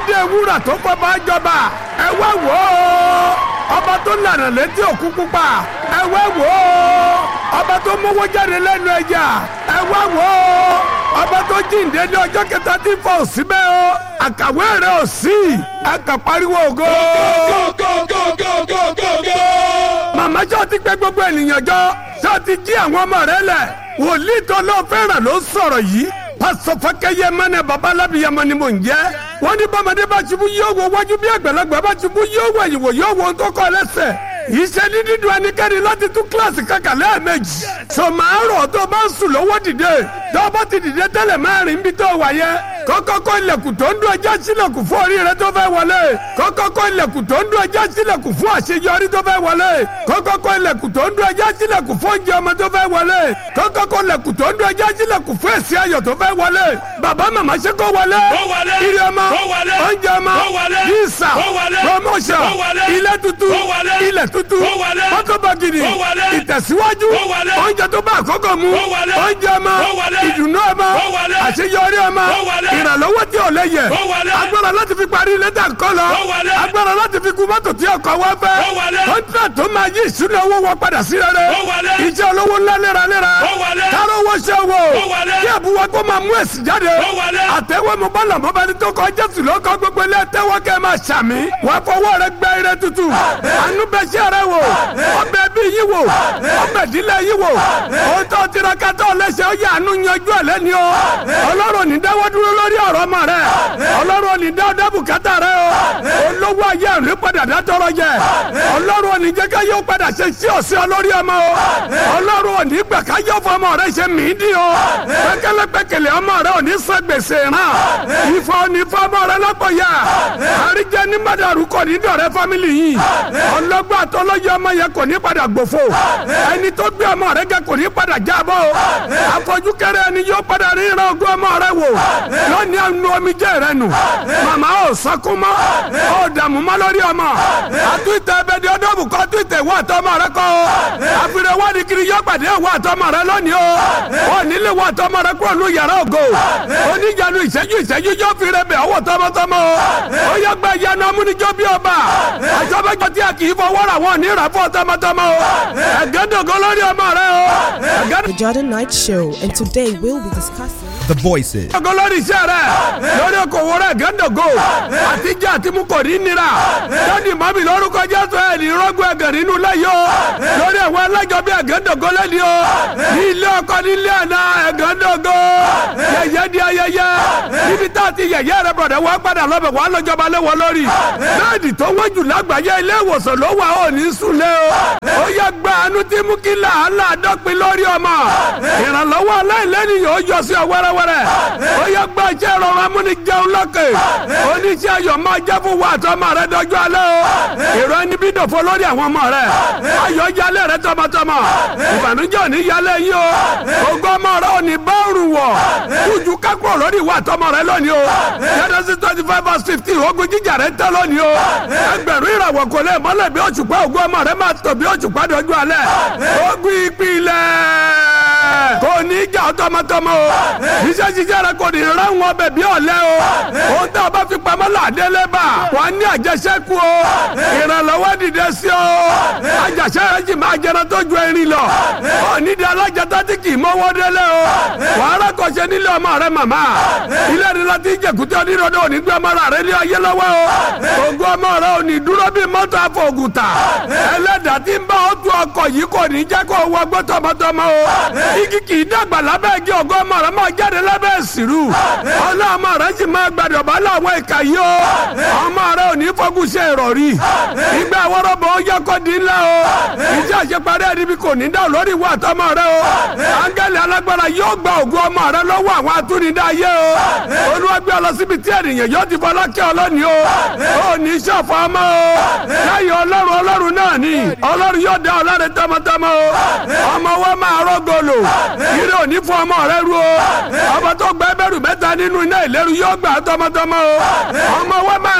aládé wúrà tó kọ́ bá jọba ẹ wá wò ó ọba tó lànà létí òkú pupa ẹ wá wò ó ọba tó mówó jáde lẹ́nu ẹja ẹ wá wò ó ọba tó jíǹde ní ọjọ́ kẹta tí fọ òsínbẹ́ o àkàwé rẹ̀ ò sí ẹ kà pariwo ògo. màmá ṣọ́ ti pẹ́ gbogbo ènìyàn jọ ṣọ́ ti jí àwọn ọmọ rẹ lẹ̀ wòlíì tó lọ́ọ́ fẹ́ràn ló sọ̀rọ̀ yìí pásọ fákẹ́yẹ mẹ́nẹ̀ babalábíyamọ ni mò ń jẹ́ wọ́n ní bọ́mọdé bá ṣubú yóò wo wájú bí àgbàlagbà bá ṣubú yóò wọ ìwò yóò wo tó kọ́ lẹ́sẹ̀ iṣẹ́ ní dídùn ẹnikẹ́ni láti tún kíláàsì kankan lẹ́ẹ̀mejì sọ̀mọ́rọ̀ tó bá ń sùn lọ́wọ́ dìde tó bá ti dìde tẹ́lẹ̀ mẹ́rin bí tó wà yẹ kọ́kọ́kọ́ ilẹ̀kùn tó ń dún ẹjẹ́ sílẹ̀kùn fún orí rẹ tó fẹ́ wọlé kọ́kọ́kọ́ ilẹ̀kùn tó ń dún ẹjẹ́ sílẹ̀kùn fún àṣeyọrí tó fẹ́ wọlé kọ́kọ́kọ́ ilẹ̀kùn tó ń dún ẹjẹ́ sílẹ̀kùn fún oúnjẹ ọmọ tó fẹ́ wọlé kọ́kọ́kọ́ ilẹ̀kùn tó ń dún ẹjẹ́ sílẹ̀kùn fún èsì ayọ̀ tó fẹ́ wọlé bàbá màmá ṣe kó wọlé ire ọmọ oúnjẹ ọmọ visa promotion ilé tuntun ilẹ̀ tuntun mọ́tò bàgìrì ìtẹ̀síwájú oúnjẹ tó bá àkọ́kọ́ mu oúnjẹ ọmọ ìdùnnú ọmọ àṣeyọrí ọmọ ìrànlọ́wọ́ tí ò lè yẹ agbára láti fi parí ilé tà kọ́ lọ agbára láti fi kun mọ́tò tí ọkọ̀ wọ́n fẹ́ kọ́ńtà tó máa yí ìṣúná owó wọn padà sí rere iṣẹ́ olówó ńlá léraléra káró owó ṣe wò kí àbúwá kó máa mú èsì jáde àtẹwé mo bá làmọ́ bá ní tó kọ́ jésù ló kọ́ gbogbo ilé tẹ́wọ́ kẹ́ máa ṣàmì wọ́n fọwọ́ rẹ gbẹ ire tutù àánú bẹ ṣe rẹ wò ọbẹ̀ bí yín wò ọbẹ̀ ìdílé yín wò òótọ́ tiraka tó lẹ́sẹ̀ ó yà àánú yanjú ẹ̀ lẹ́ni o ọlọ́run ní dáwọ́ dúró lórí ọ̀rọ̀ ọmọ rẹ ọlọ́run ní dáwọ́ dábù kátà rẹ o olówó ayé ìlú padà dátọ́rọ̀ jẹ ọlọ́run ò ní jẹ́ ká yóò padà ṣe sí ọ̀sẹ̀ olórí ọmọ o ọlọ́run ò ní gbà ká yóò fọ ọmọ rẹ ṣe mí dín o pẹ́kẹ́lẹ́pẹ́kẹ́lẹ́ ọmọ rẹ ò ní san gbèsè ràn ìfọ̀ ò ní fọ ọmọ rẹ lọ́pọ̀ yá àríjẹ ní mádàrú kò ní dọ̀rẹ́ fámìlì yìí ọlọ́gbọ́n àtọ́lọ́yẹ ọmọ yẹn kò ní padà gbòfo ẹni tó gbé ọmọ rẹ gẹ kò ní padà jábọ́ o àfọ̀jú kẹrẹ ẹni yóò padà rí ìran ogún ọmọ rẹ wò lónìí ẹnu omijé rẹ nù màmá ò sọkún mọ́ ò dààmú mọ́ lórí ọmọ àtúntẹ̀ ẹbẹ̀dẹ̀ ọdọ́bù kọ́ àtúntẹ̀ ìwọ àtọmọ rẹ kọ́ o àfihàn wádìí kiri yọ pàdé ìwọ àtọmọ rẹ lónìí o ò nílé ìwọ àtọmọ rẹ kúrò ní yàrá ògo oníjànú ìṣẹ́jú ìṣẹ́jú yóò fi rẹ bẹ̀ ọwọ́ tọmọtọmọ o ó yẹ gbẹ ìyanu amúnijó bí ọba àjọbẹ́jọ tí a kì í fọwọ́ rà wọ́n ní ìràfọ́ tọmọtọmọ o ẹ̀gẹ́dọ̀gọ́ lórí ọmọ rẹ o The Jordan Night Show, and today we'll be discussing. The voices. ọgọ lórí iṣẹ́ rẹ̀ lórí okòwò rẹ̀ gẹ́ndọ̀gọ́ àtijọ́ àti mú kò ní nira lónìí mọ́mí lórúkọ jésù ẹ̀ ní rọ́gùn ẹ̀gàn nínú lẹ́yìn o lórí ẹ̀wọ̀n ẹlẹ́jọ́ bí ẹ̀gẹ́ndọ̀gọ́ lẹ́ni o ní ilé ọkọ ní ilé àná ẹ̀gẹ́ndọ̀gọ́ yẹ̀yẹ́ di ayẹyẹ níbi tá a ti yẹ̀yẹ́ rẹ̀ bọ̀dẹ̀ wọ́n padà lọ́bẹ̀ wọ́n lọ́jọba lé wọn lórí bẹ́ẹ̀ni tó wọ́n jù lágbàáyé ilé ìwòsàn ló wà ó ní sùnlé o ó yẹ gba àánú tí mú kí làálàá dọ́pin lórí ọmọ ìrànlọ́wọ́ aláìlẹ́ni yóò yọ sí ọ wẹ́rẹ́wẹ́rẹ́ ó yẹ gba iṣẹ́ ìrọ̀rùn amúnijẹun lọ́kè oníṣẹ́ ayọ̀ máa jẹ́ fún wa àtọmọ rẹ dọ́jú alẹ́ o èrò ẹni bí dòfo lórí àwọn ọmọ rẹ ayọ̀ yálẹ̀ rẹ tọmọtọmọ ìbànújẹ́ òní yálẹ̀ yín o ogún ọmọ rẹ òní bọ́ọ̀rù wọ̀ kújú kákúrò lórí ìwà àtọmọ rẹ lónìí o Genesis twenty five verse fifteen ogun jíjà rẹ tẹ́ lónìí o ẹgbẹ̀rún ìràwọ̀ kò lè mọ́lẹ̀ bí òṣùpá ogún ọmọ rẹ máa tò bí òṣùpá dọ́jú alẹ́ ogun ìpìlẹ̀ kò ní ìjà tọmọtọmọ o iṣẹ́ jíjẹ́ rẹ kò ní ráwọn ọbẹ̀ bí ọ̀lẹ́ o ohun tí a bá fi pamọ́ làdélé bá wọ́n ní àjẹsẹ́kù o ìrànlọ́wọ́ dìde sí o àjàṣẹ́ rẹ jì máa jẹrẹ tó ju erin lọ onídìí alájẹta tí kì í mọ́wọ́ délé o wàhálà kò ṣe nílé ọmọ rẹ màmá ilé ni láti jẹkùtì onírọ̀dọ̀ òní gbé ọmọ rẹ ní ayé lọ́wọ́ o ògùn ọmọ rẹ òní dúró bí mọ́tò àfọ̀gùtà ẹlẹ́dàá tí ń bá ọ tu ọkọ̀ yìí kò ní jẹ́ kó wọgbọ́ tọmọtọmọ o igi kì í dàgbà lábẹ́ igi ògùn ọmọ rẹ máa jáde lábẹ́ ìsìrú ọlọ́mọ rẹ sì máa gbàdọ̀ bá láwọn ìka yìí o ọmọ rẹ ò ní fọ́gùn ṣe ìrọ̀rí ìgbà wọ́rọ́bọ̀ ó yẹ kó di ńlá o iṣẹ́ àṣeparí ẹni bí kò ní dá lórí ìwà àtọmọ rẹ o áńgẹ́lì alágbára yóò gba ògùn ọmọ rẹ lọ́wọ́ àwọn atúnidá ayé o olúwàgbé ọlọ́sibí tí ènìyàn yóò ti fọlá kí ọlọ́ni o ò ní ṣọ̀fọ̀ ọmọ o lẹ́yìn ọlọ́run ọlọ́run náà ni ọlọ́run yóò dá ọlọ́run tọmọtọmọ o ọmọ wa máa rọ́gọlò ire òní fún ọmọ rẹ ru o ọmọ tó gbẹ bẹ̀rù mẹ́ta nínú iná ìléru yóò gbà tọmọtọmọ o ọmọ wa máa rìn jìnnà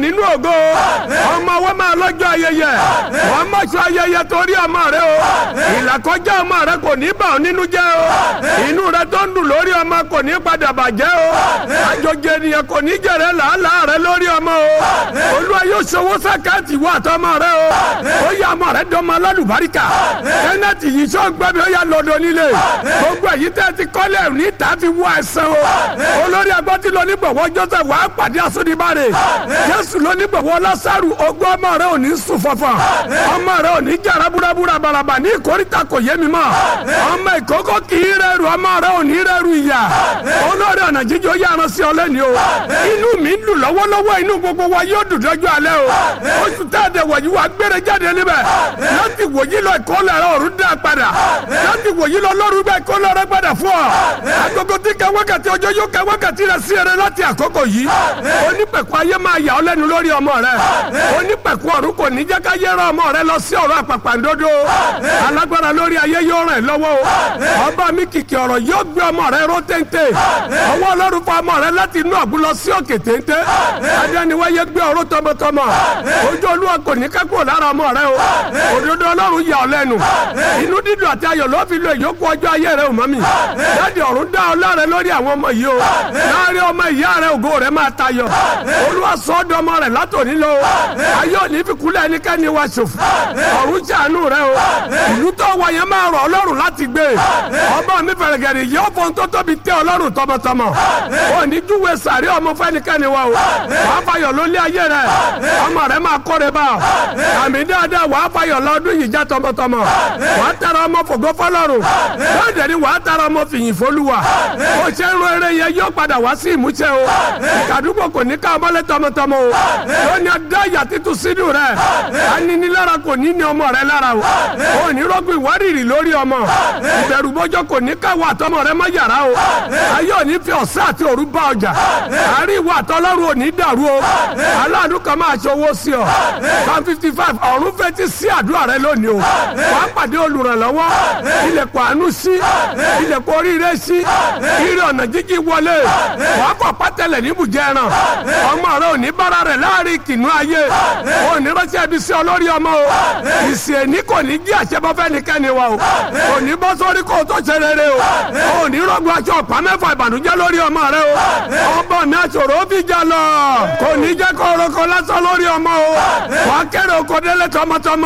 nínú ògo ọmọ wọn máa lọ́jọ́ ayẹyẹ wọ́n má ṣe ayẹyẹ torí ọmọ rẹ o ìlàkọjá ọmọ rẹ kò ní bà ọ́ nínú jẹ́ o inú rẹ tó ń dùn lórí ọmọ kò ní padà bàjẹ́ o àjọjẹ ènìyàn kò ní jẹrẹ làálàá rẹ lórí ọmọ o olúwa yóò ṣòwò sàkáàtì wà tọmọ rẹ o ó yà ọmọ rẹ dọmọ alálùbáríkà kẹ́nẹ́tì yìí sọ gbẹ́bí ó yà lọ́dọ̀ nílé gbogbo èyí tẹ́ ti kọ́lẹ̀ níta fi wọ ẹsẹ̀ o olórí agbọ́tí lọ nígbàwọ́ joseph wàá pàdé asúnibáre jésù lọ nígbàwọ́ lásàrù ogún ọmọ rẹ ò ní sùn fọfọ ọmọ rẹ ò ní jàrá búrabúra balaba ní ìkórìtà kò yé mi mọ́ ọmọ ìkókó kì í rẹrù ọmọ rẹ ò ní rẹrù ìyá olórí ọ̀nà jíjọ yára sí ọ lẹ́ni o inú mi ń dùn lọ́wọ́lọ́wọ́ inú gbogbo wa yóò dùn dọ́jú alẹ́ o oṣù tẹ́ẹ̀dẹ̀ wọ̀nyí wa gbére jáde níbẹ̀ láti wòyí lọ ìkólẹ̀ rẹ ọ̀run dá padà láti wòyí lọ lọ́rùn bẹ́ẹ̀ ìkólẹ̀ rẹ padà fún ọ agogo tí kẹ wákàtí ọjọ́ yóò kẹ wákàtí rẹ sí ẹrẹ láti àkókò yìí onípẹ̀kọ ayé máa yà ọ́ lẹ́nu lórí ọmọ rẹ onípẹ̀kọ ọ̀run kò ní jẹ́ ká yẹ́rọ ọmọ rẹ lọ sí ọ̀rọ̀ àpàpàǹdodo alágbára lórí ayé yóò ràn lọ́wọ́ o ọba mi kìkì ọ̀rọ̀ yóò gbé ọmọ rẹ ró téńté ọwọ́ ọlọ́run fa ọmọ rẹ láti inú ọ̀gbun lọ sí òkè téńté adéniwáyé gbé ọ̀rọ̀ tọmọtọmọ ojú olúwa kò ní kẹ́kọ̀ọ́ lára ọmọ rẹ o òdodo ọlọ́run yà ọ́ lẹ́nu inú dídùn àti ayọ̀ ló fi lo ìyókù ọjọ́ ayé rẹ ò mọ́ mi jáde ọ̀run dá ọ láre lórí àwọn ọmọ yìí o láàrin ọmọ ìyá rẹ ògo rẹ máa tayọ olúwa sọ ọ́ dọmọ rẹ látòní lọ ayé òní fi kúlẹ̀ ẹnikẹ́ni wa ṣòfò ọ̀run ṣàánú rẹ o ìlú tó wà yẹn máa rọ̀ ọlọ́run láti gbé ọba mi fẹ̀rẹ̀gẹ̀rẹ̀ yẹ ọ̀fọ̀ tó tóbi tẹ ọlọ́run tọmọtọmọ òní júwe sàrí ọmọ fẹ́nikẹ́ni wa o wàá fayọ̀ lólé ayé rẹ ọmọ rẹ máa kọ́re bá ọ àmì dáadáa wàá fayọ̀ lọ́dún yìí já tọmọtọmọ wàá tẹ̀rọ ọmọ fògo fọlọ́run lọ́dẹ̀ ni wàá tẹ̀rọ ọmọ fìyìn fọlùwà ó ṣe ń ro eré yẹn yóò padà wá sí ìmúṣẹ o ìkàdúgbò kò ní ká ọmọlé tọmọtọmọ o lónìí adá ìyá títún sínú rẹ aninilára kò ní ní ọmọ rẹ lára o ò ní rọgbìn ìwárìrì lórí ọmọ ìbẹ̀rùbọ́jọ́ kò ní káwọ́ àtọmọ rẹ má yàrá o ayé ò ní fi ọ̀sán àti òru bá ọjà àárín ìwà àtọlọ́run ò ní dàrú o aláàánú kan máa ṣòwò sí ọ one fifty five ọ̀run fetí sí àdúrà rẹ lónìí o wàá pàdé olùrànlọ́wọ́ ilẹ̀kùn àánú sí ilẹ̀kùn oríire sí ire ọ̀nà jíjí wọlé wàá kọ̀ pátẹ́lẹ̀ níbùjẹ́ ẹran ọmọ rẹ ò ní bára rẹ̀ láàrin kìnnú ayé ò ní ránṣẹ́ ibi sí olórí ọmọ o ìsìn èní kò ní jí àṣẹbọ́fẹ́ nìkẹ́ni wa o ò ní bọ́ sórí kó o tó ṣe rere o ò ní rọ́gbọ́ aṣọ ọ̀pá mẹ́fà ìbànújẹ́ lórí ọmọ rẹ o ọmọ mi àṣòro ó fi jà lọ kò ní jẹ́ kó orúkọ lásán lórí ọmọ o wà á kéré oko délé tọmọtọmọ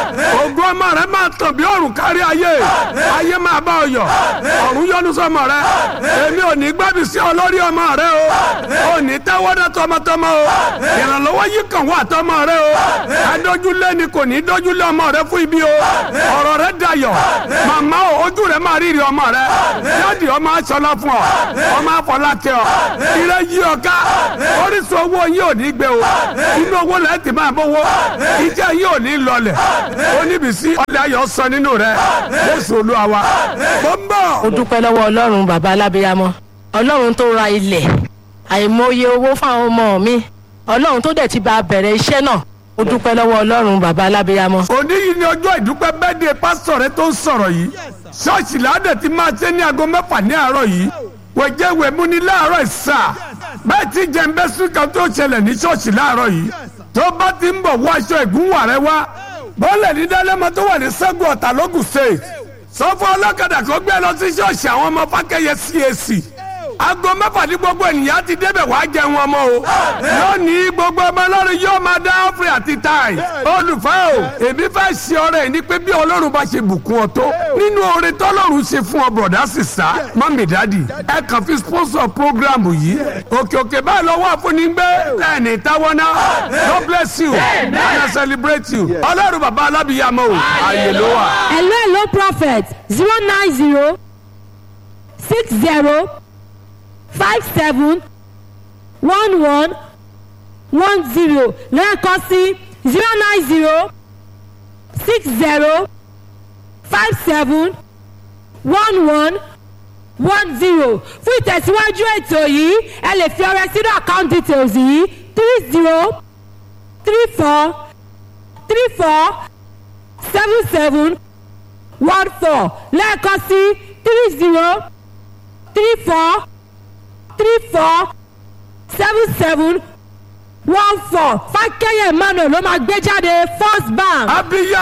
o ògùn ọmọ rẹ máa tàn bí òrùn kárí ayé ayé máa bá ọ yọ ọ̀run yọ́nú sọmọ rẹ èmi ò ní gbábi sí ọ lórí ọmọ rẹ o ò ní tẹ́wọ́dá tọmọtọmọ o ìrànlọ́wọ́ yìí kàn wá tọmọ rẹ o adójúlé ni kò ní dójúlé ọmọ rẹ fún ibi o ọ̀rọ̀ rẹ dayọ̀ màmá o ojú rẹ máa rírì ọmọ rẹ yáàdì ọmọ aṣọlá fún ọ ọmọ afọlákẹ ọ ire yí ọ ká orísun owó yín ò ní gbé o inú owó lẹ́yìn tí máa bówó ìjẹ́ yín ò ní lọlẹ̀ oníbìsí ọ̀dẹ ayọ̀ sọ nínú rẹ Jésù Olúwa wa mo ń bọ̀. mo dúpẹ́ lọ́wọ́ ọlọ́run bàbá alábíyámọ́ ọlọ́run tó ra ilẹ̀ àìmọye owó fáwọn ọmọ mi ọlọ́run tó dẹ̀ ti bá bẹ̀rẹ̀ iṣẹ́ náà mo dúpẹ́ lọ́wọ́ ọlọ́run bàbá alábíyámọ́. òní yìí ni ọjọ́ ìdúpẹ́ bẹ́ẹ̀dẹ̀ pásítọ̀ rẹ tó ń sọ̀rọ̀ yìí ṣọ́ọ̀ṣì ládẹ̀ ti máa ṣe ní aago mẹ́fà ní àárọ̀ yìí wẹ̀jẹ̀ wẹ̀mú ní láàárọ̀ ìsà bẹ́ẹ̀ tí jẹ̀ǹbẹ́sùn kan tó ṣẹlẹ̀ ní ṣọ́ọ̀ṣì láàárọ̀ yìí tó bá ti ń bọ̀ wọ aṣọ ìgúnwà rẹ wá bọ́ọ̀lẹ̀ ní dálẹ́mọ tó wà ní sẹ́gun ọ̀tà lógùn state sọ fún ọlọ́kadà kó gbé lọ sí ṣọ́ọ̀ṣì àwọn ọmọ fákẹ́yẹ CAC aago mẹ́fà ní gbogbo ènìyàn ti débẹ̀ wá jẹun ọmọ o lónìí gbogbo ọmọ ọlọ́run yóò máa dá ọ́fìrì àti táì olùfẹ́ o èmi fẹ́ ṣe ọrẹ ní pé bí ọlọ́run bá ṣe bùkún ọ tó nínú oore tọ́lọ́run ṣe fún ọ bọ̀dá sísá mọ́mí dádì ẹ kàn fi sponsor program yìí òkè òkè báyìí lọ́wọ́ àfúnni gbé lẹ́ẹ̀ni táwọn náà God bless you and I celebrate you ọlọ́run bàbá alábìyàmọ́ o àyè ló wà. hello hello prophet zero nine zero six zero five seven one one one zero lẹ́ẹ̀kan sí zero nine zero six zero five seven one one one zero fún ìtẹ̀síwájú ètò yìí ẹ lè fi ọrẹ sínú account details yìí three zero three four three four seven seven one four lẹ́ẹ̀kan sí three zero three four three four seven seven one four fákẹ́yẹ̀ emmanuel ló máa gbé jáde first bank. abiya